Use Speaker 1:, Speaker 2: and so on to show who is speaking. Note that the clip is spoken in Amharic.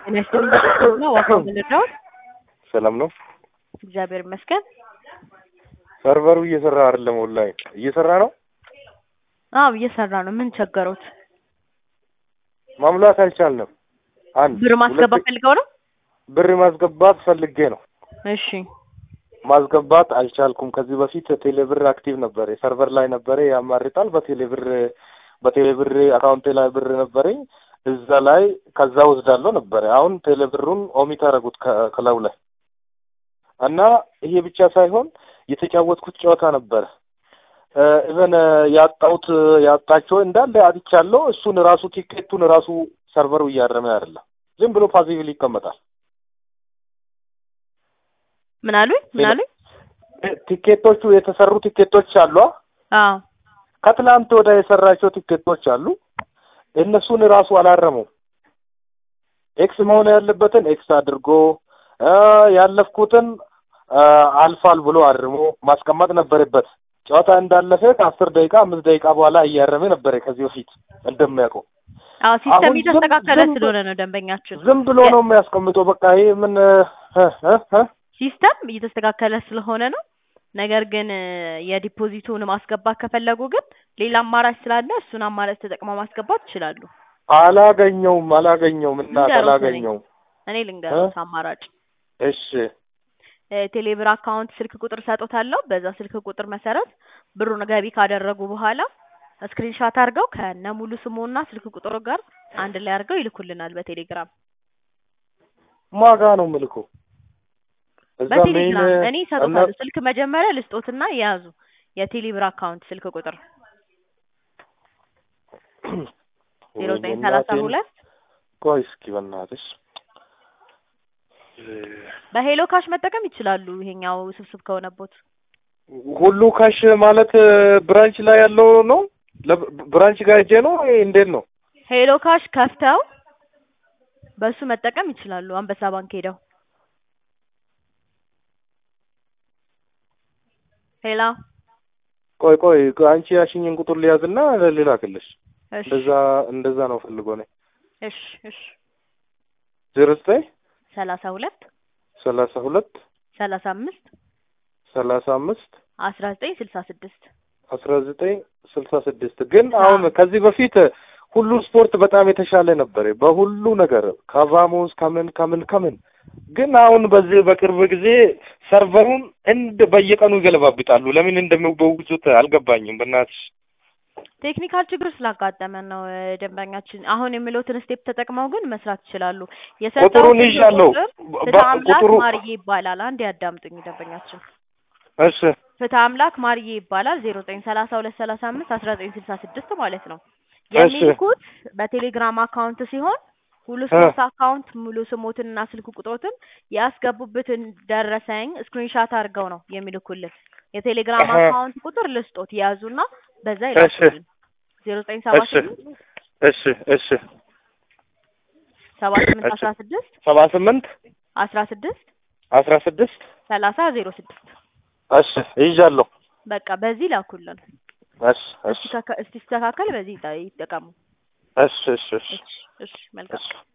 Speaker 1: ጤና ይስጥልኝ ነው ዋፋ ምንድነው?
Speaker 2: ሰላም ነው።
Speaker 1: እግዚአብሔር ይመስገን።
Speaker 2: ሰርቨሩ እየሰራ አይደለም። ኦንላይን እየሰራ ነው።
Speaker 1: አዎ እየሰራ ነው። ምን ቸገሮት?
Speaker 2: ማሙላት አልቻልንም። አንድ
Speaker 1: ብር ማስገባት
Speaker 2: ሁለት-
Speaker 1: ፈልገው ነው?
Speaker 2: ብር ማስገባት ፈልጌ ነው
Speaker 1: እሺ
Speaker 2: ማስገባት አልቻልኩም። ከዚህ በፊት ቴሌብር አክቲቭ ነበር፣ ሰርቨር ላይ ነበረ ያማርጣል። በቴሌብር በቴሌብር አካውንቴ ላይ ብር ነበረኝ እዛ ላይ ከዛ ወስዳለሁ ነበረ። አሁን ቴሌብሩን ኦሚት አደረጉት ከ- ከላዩ ላይ እና ይሄ ብቻ ሳይሆን የተጫወትኩት ጨዋታ ነበረ ኢቨን ያጣሁት ያጣቸው እንዳለ አጥቻለሁ። እሱን ራሱ ቲኬቱን ራሱ ሰርቨሩ እያረመ አይደለም፣ ዝም ብሎ ፓሲቭሊ ይቀመጣል።
Speaker 1: ምን አሉኝ? ምን አሉኝ?
Speaker 2: ቲኬቶቹ የተሰሩ ቲኬቶች አሉ።
Speaker 1: አዎ
Speaker 2: ከትላንት ወደ የሰራቸው ቲኬቶች አሉ። እነሱን ራሱ አላረመው። ኤክስ መሆን ያለበትን ኤክስ አድርጎ እ ያለፍኩትን እ አልፋል ብሎ አርሞ ማስቀመጥ ነበረበት። ጨዋታ እንዳለፈ ከአስር ደቂቃ አምስት ደቂቃ በኋላ እያረመ ነበረ ከዚህ በፊት እንደሚያውቀው።
Speaker 1: አዎ ሲስተም
Speaker 2: አሁን ዝም-
Speaker 1: እየተስተካከለ
Speaker 2: ዝም-
Speaker 1: ስለሆነ ነው ደንበኛችን
Speaker 2: ዝም ብሎ ነው የሚያስቀምጠው። በቃ ይሄ ምን እ እ እ
Speaker 1: ሲስተም እየተስተካከለ ስለሆነ ነው። ነገር ግን እ የዲፖዚቱን ማስገባት ከፈለጉ ግን ሌላ አማራጭ ስላለ እሱን አማራጭ ተጠቅመው ማስገባት ይችላሉ።
Speaker 2: አላገኘውም አላገኘውም እናት
Speaker 1: ልንገሮት
Speaker 2: አላገኘውም።
Speaker 1: እኔ ልንገሮት አማራጭ
Speaker 2: እሺ
Speaker 1: እ ቴሌብር አካውንት ስልክ ቁጥር ሰጦታለሁ። በዛ ስልክ ቁጥር መሰረት ብሩን ገቢ ካደረጉ በኋላ ስክሪንሻት አድርገው ከነ ሙሉ ስሙና ስልክ ቁጥሩ ጋር አንድ ላይ አድርገው ይልኩልናል በቴሌግራም
Speaker 2: ማጋ ነው ምልኩ እዛ
Speaker 1: በቴሌግራም
Speaker 2: ሜይል
Speaker 1: እኔ
Speaker 2: እና
Speaker 1: ይሰጡታለሁ። ስልክ መጀመሪያ ልስጦትና የያዙ የቴሌብር አካውንት ስልክ ቁጥር ዜሮ ዘጠኝ ሰላሳ
Speaker 2: እናቴን-
Speaker 1: ሁለት
Speaker 2: ቆይ እስኪ በእናትሽ
Speaker 1: በሄሎ ካሽ መጠቀም ይችላሉ። ይሄኛው ስብስብ ከሆነቦት
Speaker 2: ሁሉ ካሽ ማለት ብራንች ላይ ያለው ነው። ለብ- ብራንች ጋር ሄጄ ነው ይሄ እንዴት ነው?
Speaker 1: ሄሎ ካሽ ከፍተው በሱ መጠቀም ይችላሉ። አንበሳ ባንክ ሄደው ሄላ
Speaker 2: ቆይ ቆይ ቆይ፣ አንቺ ያሽኝን ቁጥር ሊያዝና ልላክልሽ።
Speaker 1: እሺ
Speaker 2: እንደዛ እንደዛ ነው ፈልጎ ነው
Speaker 1: እሺ እሺ
Speaker 2: ዜሮ ዘጠኝ
Speaker 1: ሰላሳ ሁለት
Speaker 2: ሰላሳ ሁለት
Speaker 1: ሰላሳ አምስት
Speaker 2: ሰላሳ አምስት
Speaker 1: አስራ ዘጠኝ ስልሳ ስድስት
Speaker 2: አስራ ዘጠኝ ስልሳ ስድስት ግን አሁን ከዚህ በፊት ሁሉ ስፖርት በጣም የተሻለ ነበር በሁሉ ነገር ከቫሞስ ከምን ከምን ከምን ግን አሁን በዚህ በቅርብ ጊዜ ሰርቨሩን እንደ በየቀኑ ይገለባብጣሉ። ለምን እንደሚበውዙት አልገባኝም። በእናትሽ
Speaker 1: ቴክኒካል ችግር ስላጋጠመን ነው እ፣ ደንበኛችን አሁን የሚሉትን ስቴፕ ተጠቅመው ግን መስራት ይችላሉ።
Speaker 2: ቁጥሩን
Speaker 1: የሰጠው
Speaker 2: ይዣለሁ። ቁጥር
Speaker 1: ፍትህ አምላክ
Speaker 2: ቁጥሩ
Speaker 1: ማርዬ ይባላል። አንድ ያዳምጡኝ ደንበኛችን
Speaker 2: እሺ
Speaker 1: ፍትህ አምላክ ማርዬ ይባላል። ዜሮ ዘጠኝ ሰላሳ ሁለት ሰላሳ አምስት አስራ ዘጠኝ ስልሳ ስድስት ማለት ነው።
Speaker 2: እሺ።
Speaker 1: የሚልኩት በቴሌግራም አካውንት ሲሆን ሁሉ ስፖርት አካውንት ሙሉ ስሞትንና ስልክ ቁጥሮትን ያስገቡበትን ደረሰኝ ስክሪንሻት አድርገው ነው የሚልኩልን። የቴሌግራም
Speaker 2: እህ።
Speaker 1: አካውንት ቁጥር ልስጦት ያዙና በዛ ይላኩልን። ዜሮ ዘጠኝ ሰባ
Speaker 2: እሺ
Speaker 1: ስምንት
Speaker 2: እሺ እሺ
Speaker 1: ሰባ ስምንት
Speaker 2: እሺ።
Speaker 1: አስራ ስድስት
Speaker 2: ሰባ ስምንት
Speaker 1: አስራ ስድስት
Speaker 2: አስራ ስድስት
Speaker 1: ሰላሳ ዜሮ ስድስት
Speaker 2: እሺ ይዣለሁ።
Speaker 1: በቃ በዚህ ላኩልን።
Speaker 2: እሺ እሺ
Speaker 1: እስቲ ከካ- እስቲ ሲስተካከል በዚህ ይጠ- ይጠቀሙ።
Speaker 2: እሺ እሺ እሺ
Speaker 1: እሺ እሺ መልካም
Speaker 2: እሺ